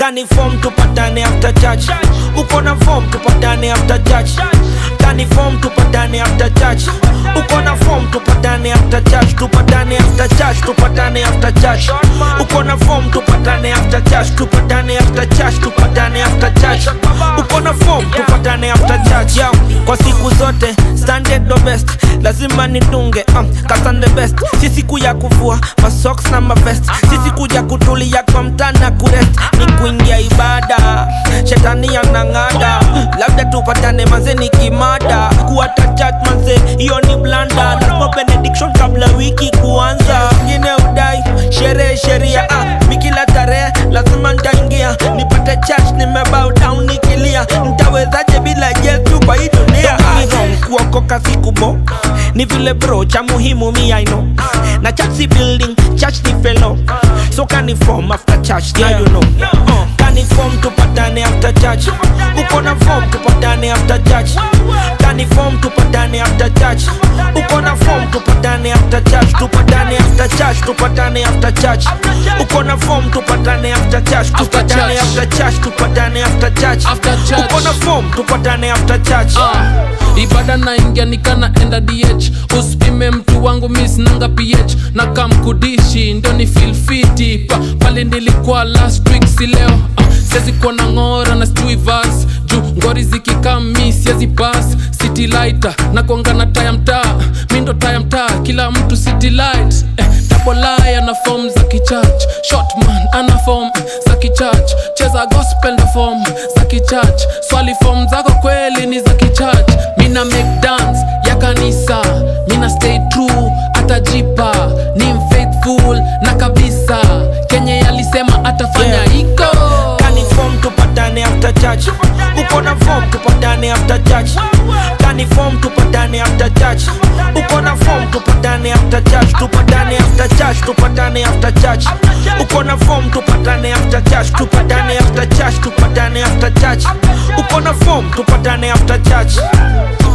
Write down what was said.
kani form tupatane after church uko na form tupatane after church kani form tupatane after church uko na form tupatane after church tupatane after church tupatane after church uko na form tupatane after church tupatane after church tupatane after church uko na form tupatane after church Yo, kwa siku zote standard the best lazima nitunge um, kasan the best si siku ya kuvua masocks na mavest si siku ya kutulia kwa mtana kurest ni kuingia ibada shetani anang'ada labda tupatane manze ni kimada kuata church manze hiyo ni blanda lazima benediction kabla wiki kuanza ngine udai sherehe sheria ah, mikila tarehe lazima ntaingia nipate church nimebow down nikilia ntawezaje bila yesu kwa hii dunia home kuokoka sikubo ni vile bro cha muhimu mi I know na church si building church ni fellow so kani form after church now you know uh, kani form tupatane after church uko na form tupatane after church kani form tupatane after church uko na form tupatane after church tupatane after church tupatane after church uko na form tupatane after church tupatane church. after church tupatane after church After church. uko na form tupatane after church Ah, ibada naingia nikana enda dh usipime mtu wangu misnanga ph na kamkudishi ndo ni filfiti pa, pale nilikuwa last week si leo ah, siwezi kuwa na ng'ora na sijui vas juu ngori zikikami siwezi pas city lighter na kuanga na taya mtaa mi ndo taya mtaa kila mtu city light eh, tabolaya na fom za kichurch shotman ana fom za kichurch cheza gospel na fom za kichurch swali fom zako kweli ni za kichurch mina make dance ya kanisa mina stay true atajipa ni mfaithful na kabisa kenye alisema atafanya Yeah. iko kani form tupatane after church uko na form tupatane after church kani form tupatane after church uko na form tupatane after church tupatane after church tupatane after church uko na form tupatane after church tupatane after church tupatane after church uko na form tupatane after church